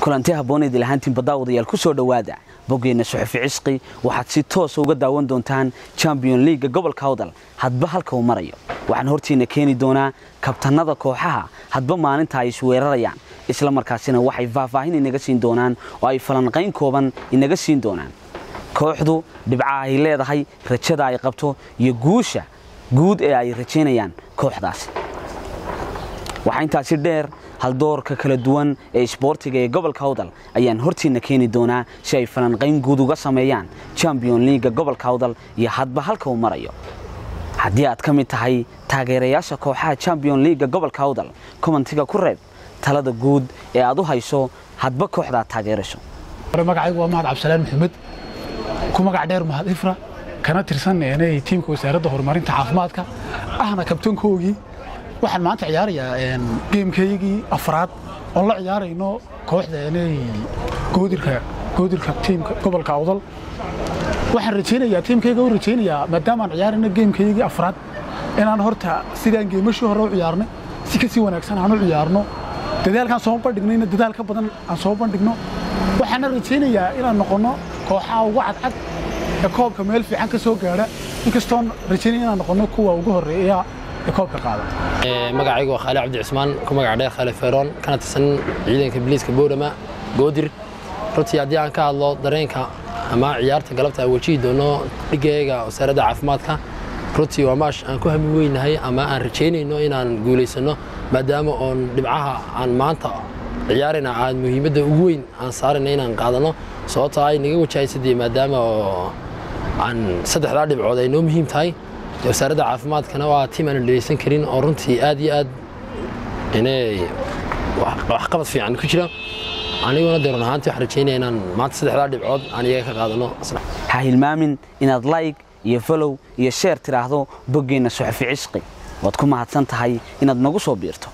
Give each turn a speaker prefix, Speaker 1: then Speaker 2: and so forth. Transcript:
Speaker 1: kulanti habooneed ilahaantiin badaawadayaal ku soo dhowaada boggeenna suxufi cisqi waxaad si toosa uga daawan doontaan champion leaga gobolka hawdal hadba halka uu marayo waxaan hortiina keeni doonaa kabtanada kooxaha hadba maalinta ay isweerarayaan isla markaasina waxay faahfaahin inaga siin doonaan oo ay falanqayn kooban inaga siin doonaan kooxdu dhibca ay leedahay rajada ay qabto iyo guusha guud ee ay rajaynayaan kooxdaasi waxaa intaasi dheer haldoorka kala duwan ee isboortiga ee gobolka hawdal ayaan hortiina keeni doonaa si ay falanqayn guud uga sameeyaan champion leaga gobolka hawdal iyo hadba halka uu marayo haddii aad ka mid tahay taageerayaasha kooxaha champion leaga gobolka hawdal komantiga ku reeb talada guud ee aad u hayso hadba kooxdaad taageerayso
Speaker 2: magacaygu waa mahad cabdisalaan maxamed ku magac dheer mahad ifra kana tirsan tiimka wasaaradda horumarinta caafimaadka ahna kabtankoogii waxaan maanta ciyaarayaa geemkaygii afraad oon la ciyaarayno kooxda goodirka tiimka gobolka awdal waxaan rajaynayaa tiimkayga u rajaynayaa maadaamaan ciyaarayno geemkaygii afraad inaan horta sidaan geemashii hore u ciyaarnay si ka sii wanaagsan aan u ciyaarno dadaalkaan soo bandhignayna dadaal ka badan aan soo bandhigno waxaana rajaynayaa inaan noqonno kooxaha ugu cadcad ee koobka meel fiican ka soo gaadha inkastoon rajaynaya inaan noqonno kuwa ugu horreeya ee koobka qaada
Speaker 3: magacaygu waa khaali cabdi cismaan ku magac dheer khaali feeroon kana tirsan ciidanka biliiska boorama goodir runtii haddii aan ka hadlo dareenka ama ciyaarta galabta aan wajihi doono dhigayga wasaaradda caafimaadka runtii waa maash aan ku hami weynahay ama aan rajaynayno inaan guulaysanno maadaama oon dhibcaha aan maanta ciyaarayna aan muhiimadda ugu weyn aan saarayna inaan qaadano sababtoo ay naga wajahaysadee maadaama oo aan saddexdaa dhibcood ay noo muhiim tahay wasaaradda caafimaadkana waa tiim aan dhegeysan karin oo runtii aad iyo aad inay waxqabad fiican ku jira aniguna dee run ahaantii waxaan rajaynaya inaan maanta saddexdaa dhibcood aan iyaga ka qaadano
Speaker 1: ha hilmaamin inaad like iyo follow iyo sheer tidhaahdo boggeenna suxufi cisqi waad ku mahadsan tahay inaad nagu soo biirto